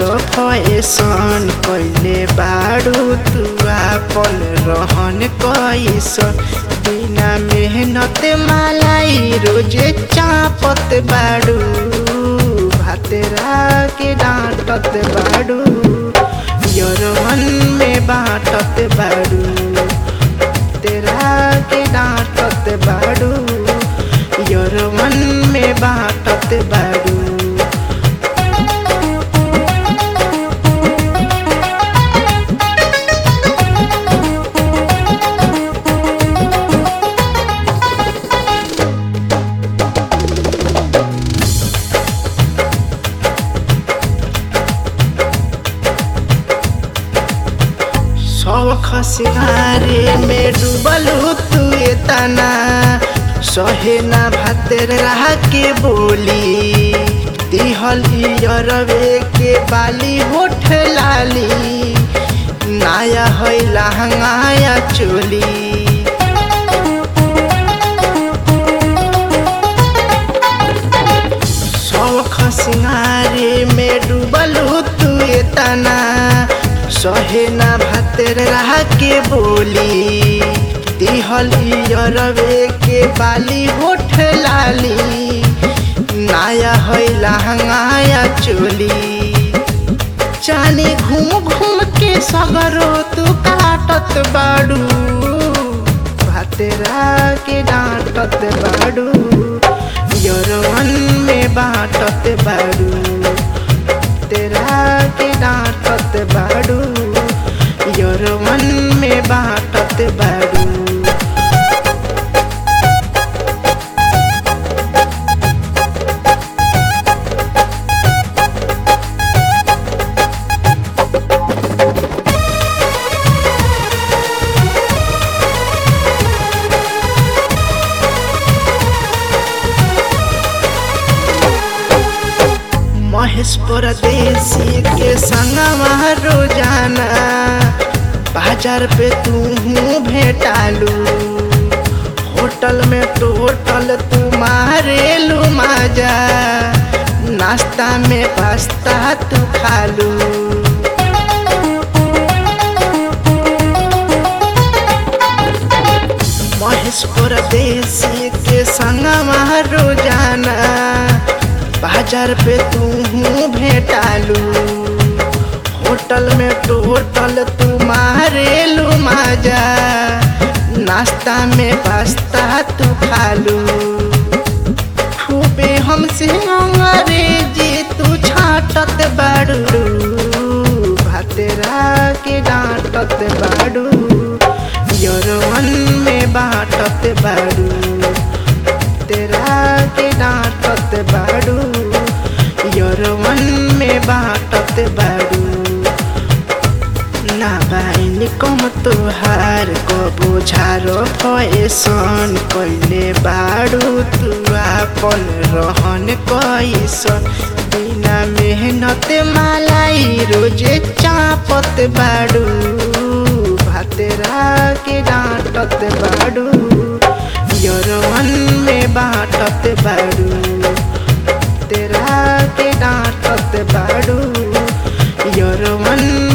बोझारो fashion कैले बाड़ू तू आपन रहन कैसन बिना मेहनत मालाई रोजे चापत बाड़ू भातेरा के डांटत बाड़ू यरवन में बाटत बाड़ू तेरा के डांटत बाड़ू यरवन में बाटत बाड़ू शौख सिंगारे में डूबल तू तना सहे ना भातर रह के बोली दिहल अरवे के बाली होठ लाली नाया है लहंगाया चोली शौख सिंगारे में डूबल तू तना सहे ना भातर रह के बोली दिहल अरवे के बाली होठ लाली नाया है लहंगाया चोली चाने घूम घूम के सगरो तू काटत बाड़ू भातेरा के डांटत बाड़ू यरवन में बाटत बाड़ू तेरा के डांटत बाड़ू यरवन में बाटत बाड़ू महेश परदेसी के संगवा रोजाना बाजार पे तू भेटालू होटल में टोटल तू मारेलू माजा नाश्ता में पास्ता तू खालू महेश परदेसी के संगवा रोजाना बाजार पे तू भेटालू होटल में टोटल तू मारेलू माजा नाश्ता में पास्ता तू खालू खूबे हमसे अंग्रेजी तू छाटत बाड़ू भातेरा के डांटत बाड़ू यरवन में बाटत बाड़ू तेरा के डांटत बाड़ू यरवन में बाटत बाड़ू ना बाइन कम तोहार को बोझारो फैसन कैले बाड़ू तू आपन रहन कैसन बिना मेहनत मालाई रोजे चापत बाड़ू भातेरा के डांटत बाड़ू यरवन में बाटत बाड़ू तेरा के डांटत बाड़ू यरवन